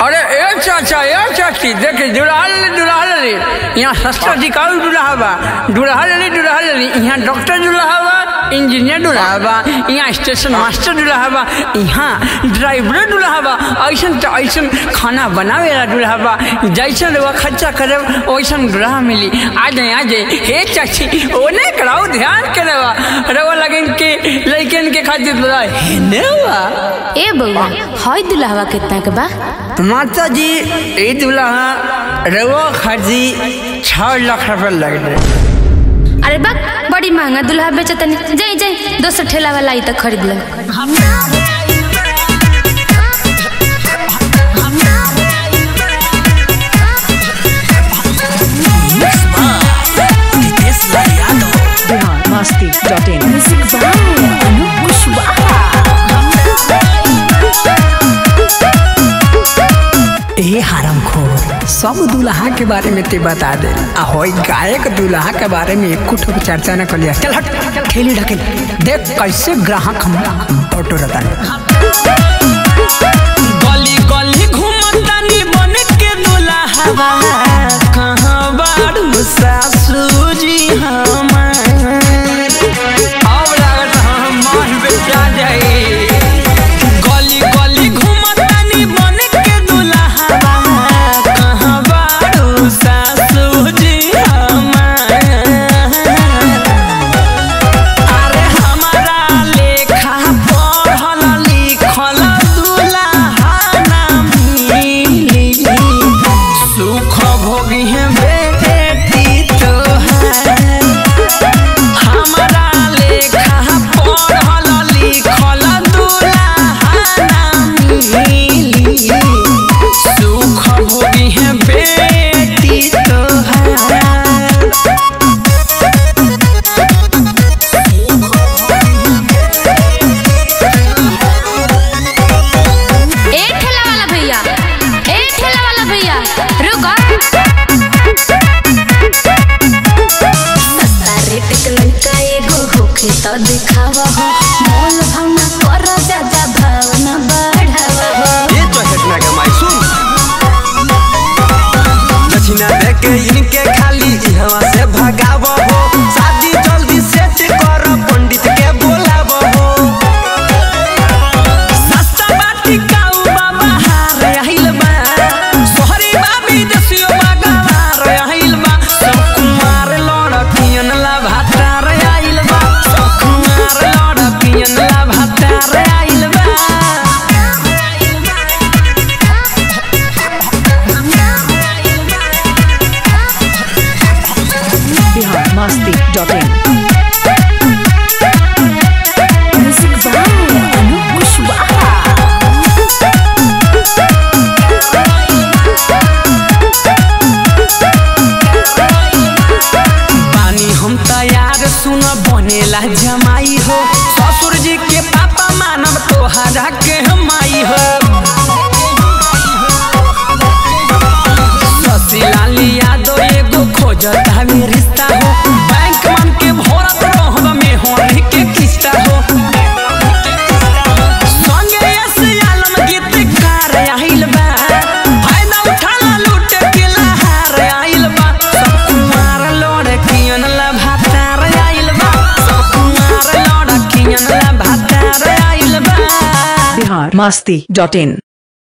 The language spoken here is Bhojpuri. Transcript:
अरे ए चाचा ए चाची देखे दुल्हा ले दुल्हा ले यहाँ सस्ता टिकाऊ दुल्हा बा दुल्हा ले दुल्हा ले यहाँ डॉक्टर दुल्हा बा इंजीनियर दुल्हा बा यहाँ स्टेशन मास्टर दुल्हा बा यहाँ ड्राइवर दुल्हा बा ऐसन तो ऐसन खाना बनावे वाला दुल्हा बा जैसन वो खर्चा करे वैसन दुल्हा मिली आ जाए आ जाए हे चाची ओने कराओ ध्यान करे बा रवा लगन के लड़कन के खातिर दुल्हा है ने बा ए बउआ हई दुल्हवा कितना के बा माता जी ई दुल्हा रवा खर्ची छह लाख रुपए लग रहे अरे बा बड़ी महंगा दुल्हा बेचतनी जाई जाई दोसर ठेला वाला आई तो खरीद ले बिहार मस्ती डॉट इन ए हरम खोर सब दुल्हा के बारे में ते बता दे आ होई गायक दुल्हा के बारे में एक कुछ चर्चा न करिया चल हट खेली ढकेल देख कैसे ग्राहक हम बटोरता गली गली घूमतानी बन के दुल्हा कहाँ बारू सासुजी हमार अब लागत हम मान बेचा जाए गली गली घूमतानी बन के दुल्हा कहाँ बारू सासुजी हमार अरे हमारा लेखा पढ़ल लिखल दुल्हा ना मिली सुख भोगी है बेटी तोहार हमारा लेखा पढ़ल लिखल दुल्हा ना मिली सुख भोगी है बेटी तोहार ए ठेला वाला भैया ए ठेला वाला भैया रुको सस्ता रेट के लड़का एगो होखे तो दिखावा हो मोल भावना कर ज्यादा भावना बढ़ावा हो ये तो घटना का माई सुन दक्षिणा दे के इनके खाली इहवा से भगाव हो शादी जल्दी सेट कर पंडित के बोलाव हो सस्ता बाटी काऊ बाबा हार आइल बा सोहरी बाबी दसियो बागार आइल बा सब कुमार लड़कियन ला भातार आइल बा सब कुमार लड़कियन ला भातार आइल बा बिहार मस्ती डॉट इन बानी हम तैयार सुन बनेला जमाई हो ससुर जी के पापा मानव तोहरा के हमाई हो ससीलाल यादव एगो खोजता में रिश्ता हो बैंक मन के भरत रहब में होने के किस्ता हो संगे ऐसे आलम गीतकार आइल बा फायदा उठाला लूट के लहार आइल बा सब कुमार लड़कियन ला भातार आइल बा सब कुमार लड़कियन ला भातार आइल बा बिहार मस्ती डॉट इन